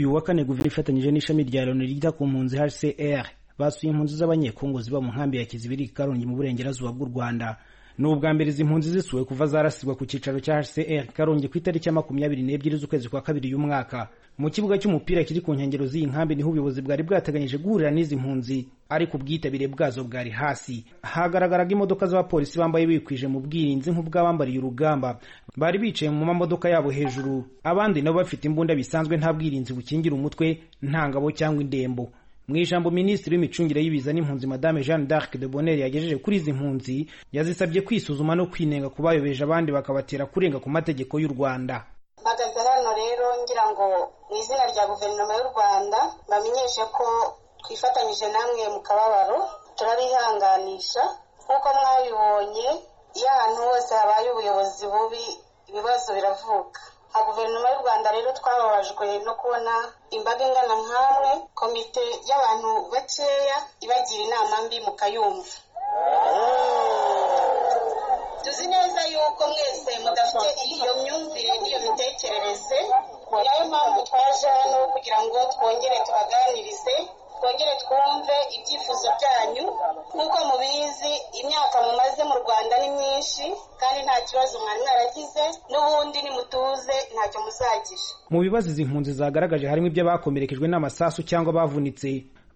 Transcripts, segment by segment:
uyu wa kane Guveri ifatanyije n'ishami rya Loni ryita ku mpunzi HCR basuye impunzi z'abanyekongo ziba mu nkambi ya Kizibiri Karongi mu burengerazuba bw'u Rwanda ni ubwa mbere izi mpunzi zisuwe kuva zarasirwa ku cyicaro cya HCR Karongi ku itariki ya makumyabiri n'ebyiri z'ukwezi kwa kabiri y'uyu mwaka mu kibuga cy'umupira kiri ku nkengero z'iyi nkambi niho ubuyobozi bwari bwateganyije guhurira n'izi mpunzi ariko ubwitabire bwazo bwari hasi hagaragaraga imodoka z'abapolisi bambaye bikwije mu bwirinzi nk'ubw'abambariye urugamba bari bicaye mu mamodoka yabo hejuru abandi nabo bafite imbunda bisanzwe nta bwirinzi bukingira umutwe nta ngabo cyangwa indembo mu ijambo minisitiri w'imicungire y'ibiza n'impunzi madame jeanne d'arc de bonheur yagejeje kuri izi mpunzi yazisabye kwisuzuma no kwinenga ku bayobeje abandi bakabatera kurenga ku mategeko y'u rwanda mpagaze hano rero ngira ngo mu izina rya guverinoma y'u rwanda bamenyeshe ko twifatanyije namwe mu kababaro turabihanganisha nk'uko mwabibonye iyo ahantu hose habaye ubuyobozi bubi ibibazo biravuka nka guverinoma y'u rwanda rero twababajwe no kubona imbaga ingana nk'amwe komite y'abantu bakeya ibagira inama mbi mukayumva tuzi neza yuko mwese mudafite iyo myumvire n'iyo mitekerereze ni nayo mpamvu twaje hano kugira ngo twongere tubaganirize twongere twumve ibyifuzo byanyu nk'uko mubizi imyaka mumaze mu rwanda ni myinshi kandi nta kibazo mwari mwaragize n'ubundi nimutuze ntacyo muzagira mu bibazo izi mpunzi zagaragaje harimo iby'abakomerekejwe n'amasasu cyangwa bavunitse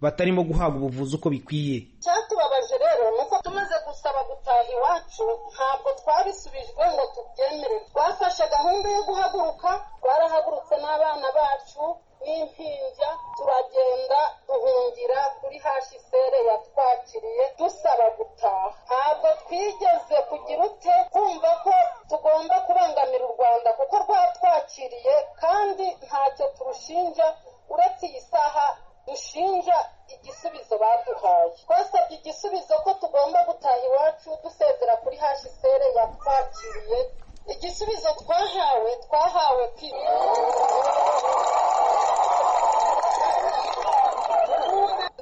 batarimo guhabwa ubuvuzi uko bikwiye icyatubabaje rero ni uko tumaze gusaba gutaha iwacu ntabwo twabisubijwe ngo tubyemere twafashe gahunda yo guhaguruka twarahagurutse n'abana bacu n'impinja turagenda duhungira kuri hashisere yatwakiriye dusaba gutaha ntabwo twigeze kugira ute kumva ko tugomba kubangamira u rwanda kuko rwatwakiriye kandi ntacyo turushinja uretse iyi saha dushinja igisubizo baduhaye twasabye igisubizo ko tugomba gutaha iwacu dusezera kuri hashisere yatwakiriye igisubizo twahawe twahawe kwiga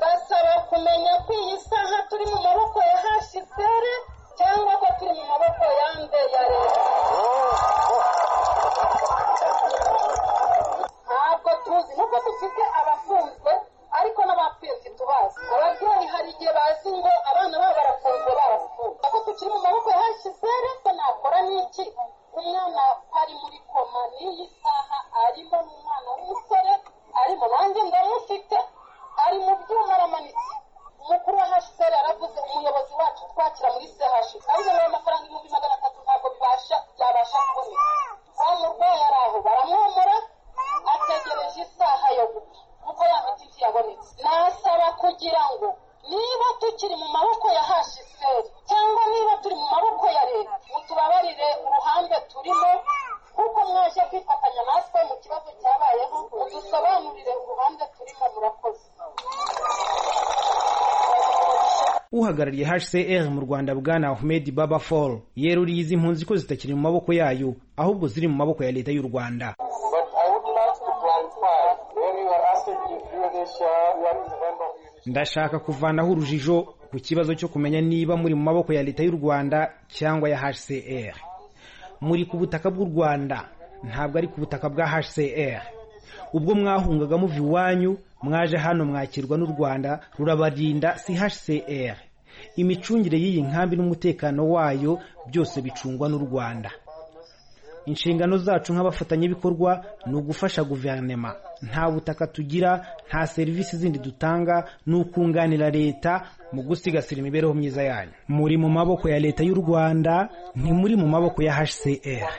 basaba kumenya ko iyi saha turi mu maboko ya hashisere cyangwa ko turi mu maboko yande ya leta ntabwo tuzi nuko dufite abafunzwe ariko n'abapfirzi tubazi ababyeyi hari igihe bazi ngo abana babo barafunzwe barapfuye ako tukiri mu maboko ya hashisere ko nakora n'iki umwana ari muri koma n'iyi saha arimo n'umwana w'umusore arimo nanjye ndamufite ari mu byuma aramanitse umukuru wa hashiteri yaravuze umuyobozi wacu twakira muri sehashi ariyo nayo amafaranga ibihumbi magana atatu ntabwo bibasha byabasha kuboneka wa murwayi ari aho baramwomora ategereje isaha yo gupfa kuko ya miti ntiyabonetse nasaba kugira ngo niba tukiri mu maboko ya hashiteri cyangwa niba turi mu maboko ya leta mutubabarire uruhande turimo kuko mwaje kwifatanya natwe mu kibazo cyabayeho mudusobanurire uruhande turimo murakoze uhagarariye HCR mu Rwanda Bwana Ahmed Baba Fall yeruriye izi mpunzi ko zitakiri mu maboko yayo ahubwo ziri mu maboko ya leta y'u Rwanda ndashaka kuvanaho urujijo ku kibazo cyo kumenya niba muri mu maboko ya leta y'u Rwanda cyangwa ya HCR muri ku butaka bw'u Rwanda ntabwo ari ku butaka bwa HCR ubwo mwahungaga muva iwanyu mwaje hano mwakirwa n'u rwanda rurabarinda si hcr imicungire y'iyi nkambi n'umutekano wayo byose bicungwa n'u rwanda inshingano zacu nk'abafatanyabikorwa ni ugufasha guverinema nta butaka tugira nta serivisi zindi dutanga ni ukunganira leta mu gusigasira imibereho myiza yanyu muri mu maboko ya leta y'u rwanda ntimuri mu maboko ya hcr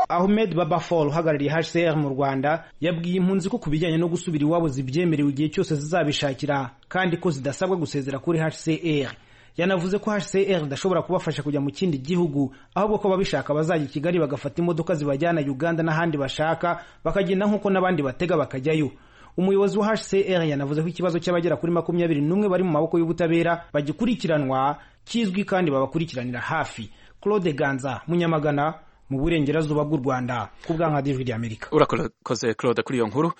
Ahmed Babafol uhagarariye HCR mu Rwanda yabwiye impunzi ko ku bijyanye no gusubira iwabo zibyemerewe igihe cyose zizabishakira kandi ko zidasabwa gusezera kuri HCR yanavuze ko HCR idashobora kubafasha kujya mu kindi gihugu ahubwo ko babishaka bazajya i Kigali bagafata imodoka zibajyana Uganda n'ahandi bashaka bakagenda nk'uko n'abandi batega bakajyayo umuyobozi wa HCR yanavuze ko ikibazo cy'abagera kuri makumyabiri n'umwe bari mu maboko y'ubutabera bagikurikiranwa kizwi kandi babakurikiranira hafi Claude Ganza Munyamagana mu burengerazuba bw'u rwanda ku bw'ankadijwi ry'amerika urakoze claude kuri iyo nkuru